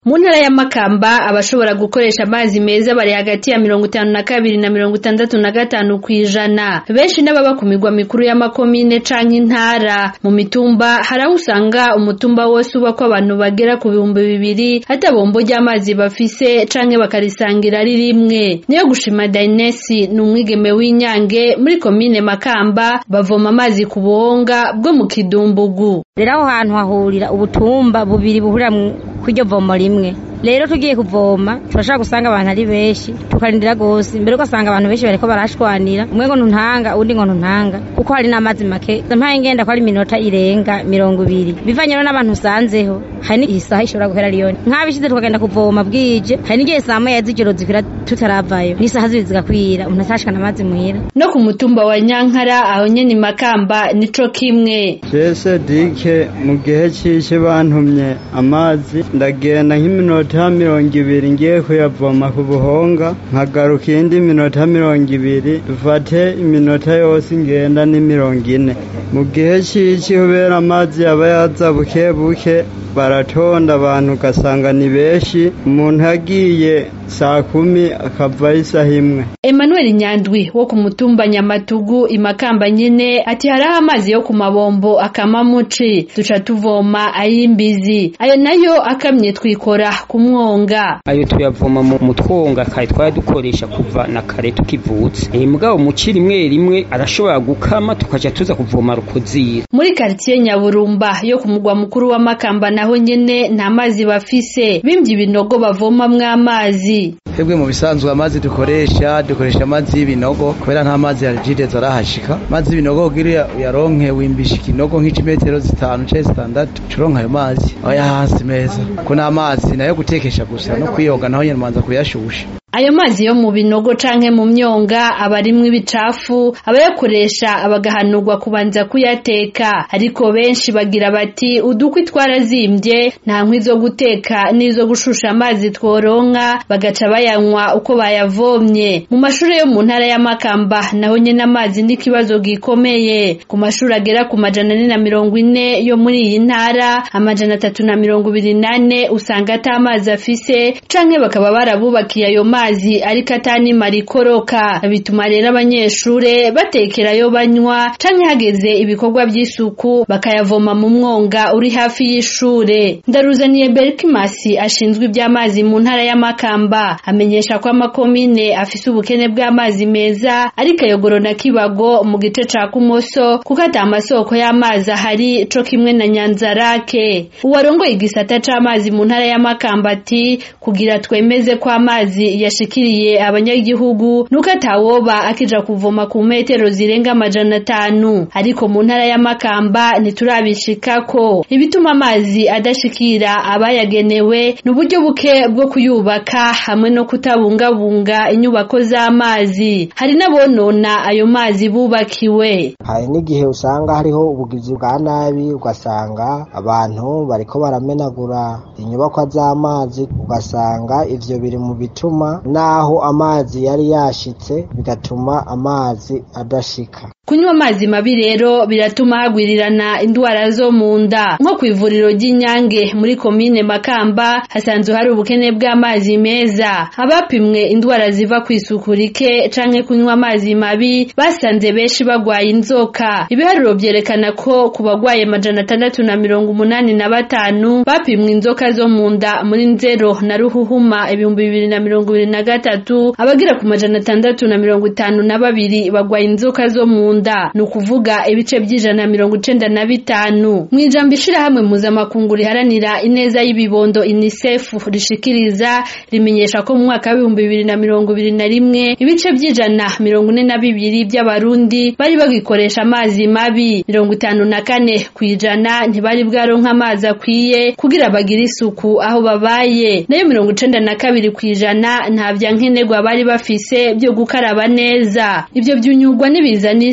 mu ntara ya Makamba abashobora gukoresha amazi meza bari hagati ya mirongo itanu na kabiri na mirongo itandatu na gatanu kw'ijana benshi n'ababa ku migwa mikuru y'amakomine canke intara mu mitumba hari aho usanga umutumba wose ubako abantu bagera ku bihumbi bibiri ata bombo ry'amazi bafise canke bakarisangira ari rimwe niyo gushima Dainesi ni umwigeme w'inyange muri komine Makamba bavoma amazi ku buhonga bwo mu kidumbugu rero aho hantu hahurira ubutumba bubiri buhurira kw'iryo vomo rimwe rero tugiye kuvoma turashobora gusanga abantu ari benshi tukarindira gose mbere ugasanga abantu benshi bariko barashwanira umwe ngo ntuntanga uwundi ngo ntuntanga kuko hari n'amazi make mpaye ngenda ko ari iminota irenga mirongo ibiri bivanye rero n'abantu usanzeho hari n'igihe isaha ishobora guhera riyoni nk'abishize tukagenda kuvoma bwije hari n'igihe saa moya z'ijoro zikwira tutaravayo n'isaha zibiri zigakwira umuntu atashikana amazi muhira no ku mutumba wa Nyankara aho nyene Makamba nico kimwe Jese dike mu gihe cici bantumye amazi ndagenda nk'iminota mirongo ibiri ngiye kuyavoma ku buhonga nkagaruka iyindi minota mirongo ibiri dufate iminota yose ngenda ni mirongo ine mu gihe cici kubera amazi yaba yaza buke buke baratonda abantu ugasanga ni benshi umuntu agiye saa kumi akavayo isaha imwe Emmanuel Nyandwi wo ku mutumba Nyamatugu imakamba nyene ati hariho amazi yo ku mabombo akama muci duca tuvoma ay'imbizi ayo nayo akamye twikora ku mwonga ayo tuyavoma mu mutwonga kare twari dukoresha kuva na kare tukivutse e, mugabo muci rimwe rimwe arashobora gukama tukaja tuza kuvoma rukozira muri quartier Nyaburumba yo ku mugwa mukuru wa Makamba naho nyene nta mazi bafise bimvye ibinogo bavomamwo amazi twebwe mu bisanzwe amazi dukoresha dukoresha amazi y'ibinogo kubera nta mazi ya jideza arahashika amazi y'ibinogo kugira uyaronke wimbisha ikinogo nk'imetero zitanu canke zitandatu curonka ayo mazi aya hasi meza ko n'amazi nayo gutekesha gusa no kwiyoga naho nyene manza kuyashusha ayo mazi yo mu binogo canke mu myonga aba arimwo ibicafu abayakoresha abagahanurwa kubanza kuyateka ariko benshi bagira bati udukwi twarazimvye nta nkwi zo guteka n'izo gushusha amazi tworonka bagaca bayanywa uko bayavomye mu mashure yo mu ntara ya Makamba naho nyene amazi n'ikibazo gikomeye ku mashuri agera ku majana ane na mirongo ine yo muri iyi ntara amajana atatu na mirongo ibiri nane usanga ata amazi afise canke bakaba barabubakiye ayo mazi amazi ariko atanimara ikoroka bituma rero abanyeshure batekerayo banywa canke hageze ibikorwa vy'isuku bakayavoma mu mwonga uri hafi y'ishure ndaruzaniye berkimasi ashinzwe ivy'amazi mu ntara ya makamba amenyesha ko amakomine afise ubukene bw'amazi meza ariko ayogoro na kibago mu gice ca kumoso kuko ata amasoko y'amazi ahari co kimwe na nyanzarake uwarongoye igisata c'amazi mu ntara ya makamba ati kugira twemeze ko amazi yashikiriye abanyagihugu nuko atawoba akija kuvoma ku metero zirenga amajana atanu ariko mu ntara ya Makamba ntiturabishikako ibituma amazi adashikira abayagenewe ni uburyo buke bwo kuyubaka hamwe no kutabungabunga inyubako z'amazi hari n'abonona ayo mazi bubakiwe hari n'igihe usanga hariho ubugizi bwa nabi ugasanga abantu bariko baramenagura inyubakwa z'amazi ugasanga ivyo biri mu bituma naho amazi yari yashitse bigatuma amazi adashika kunywa amazi mabi rero biratuma hagwirirana indwara zo mu nda nko ku ivuriro ry'inyange muri komine makamba hasanzwe hari ubukene bw'amazi meza abapimwe indwara ziva ku isuku rike canke kunywa amazi mabi basanze benshi bagwaye inzoka ibiharuro vyerekana ko ku bagwaye amajana atandatu na mirongo umunani na batanu bapimwe inzoka zo mu nda muri nzero na ruhuhuma ibihumbi bibiri na mirongo ibiri na gatatu abagira ku majana atandatu na mirongo itanu na babiri bagwaye inzoka zo mu nda ni ukuvuga ibice by'ijana na mirongo icenda na bitanu mu ijambo ishirahamwe mpuzamakungu riharanira ineza y'ibibondo unicef rishikiriza rimenyesha ko mu mwaka w'ibihumbi bibiri na mirongo ibiri na rimwe ibice by'ijana mirongo ine na bibiri by'abarundi bari bagikoresha amazi mabi mirongo itanu na kane ku ijana ntibari bwaronka amazi akwiye kugira bagire isuku aho babaye nayo mirongo icenda na kabiri ku ijana nta vya nkenerwa bari bafise byo gukaraba neza ivyo vyunyurwa n'ibiza n'isi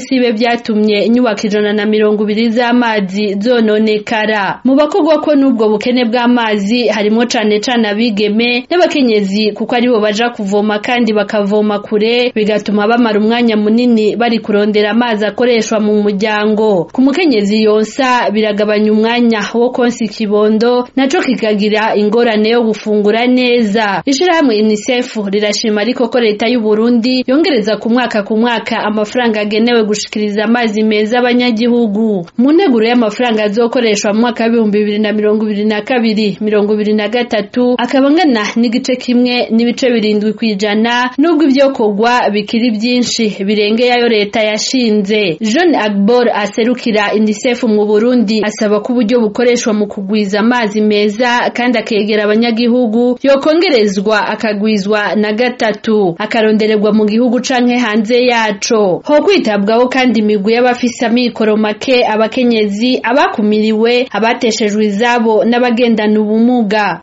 n'isibe vyatumye inyubako ijana na mirongo ibiri z'amazi zononekara mu bakogwa ko n'ubwo bukene bw'amazi harimwo cane cane abigeme n'abakenyezi kuko aribo baja kuvoma kandi bakavoma kure bigatuma bamara umwanya munini bari kurondera amazi akoreshwa mu muryango ku mukenyezi yonsa biragabanya umwanya wo konsa ikibondo naco kikagira ingorane yo gufungura neza ishirahamwe UNICEF rirashima ariko ko leta y'u Burundi yongereza ku mwaka ku mwaka amafaranga agenewe gushikiriza amazi meza abanyagihugu mu nteguro y'amafaranga azokoreshwa mu mwaka w'ibihumbi bibiri na mirongo ibiri na kabiri mirongo ibiri na gatatu akaba angana n'igice kimwe n'ibice birindwi kw'ijana n'ubwo ivyokorwa bikiri byinshi birengeye ayo leta yashinze John Agbor aserukira UNICEF mu Burundi asaba ko uburyo bukoreshwa mu kugwiza amazi meza kandi akegera abanyagihugu yokongerezwa akagwizwa na gatatu akarondererwa mu gihugu canke hanze yaco ho kwitabwaho kandi imigwi y'abafise amikoro make abakenyezi abakumiriwe abateshejwe izabo n'abagendana ubumuga